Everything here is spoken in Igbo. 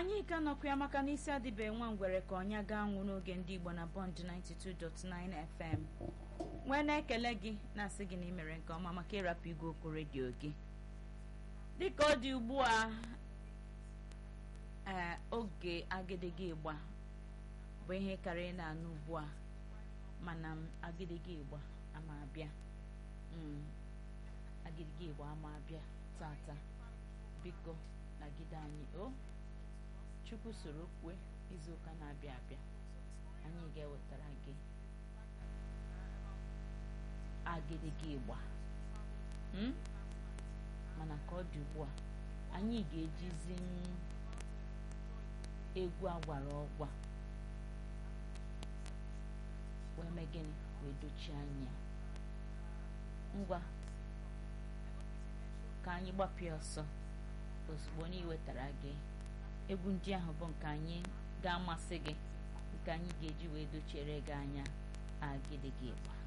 anyị ka nọkwa ya maka n'isi adịbe nwa ngwere ka ọnya gaa nwụ n'oge ndị igbo na bọnd 92.9 fm nwee na-ekele gị na-asị gị na imere nke ọma maka ịrapụ igwe okwu redio gị dịka ọ dị ugbu a ee oge agịdịgị ịgba bụ ihe karịrị na-anụ ugbu a mana agịdịgị ịgba ama abịa agịdịgị ịgba ama abịa tata biko nagide anyị o chukwu soro kwue izuụka na-abịa abịa anyị ga-ewetara gị agịdịgị ịgba mana ka ọ dị ugbu a anyị ga-ejizi egwu agwara ọgwa wee mee gịnị wee dochie anya ngwa ka anyị gbapịa ọsọ ozugbo na iwetara gị egwu ndị ahụ bụ nke anyị ga-amasị gị nke anyị ga-eji wee dochiere gị anya agịdịgị ịgba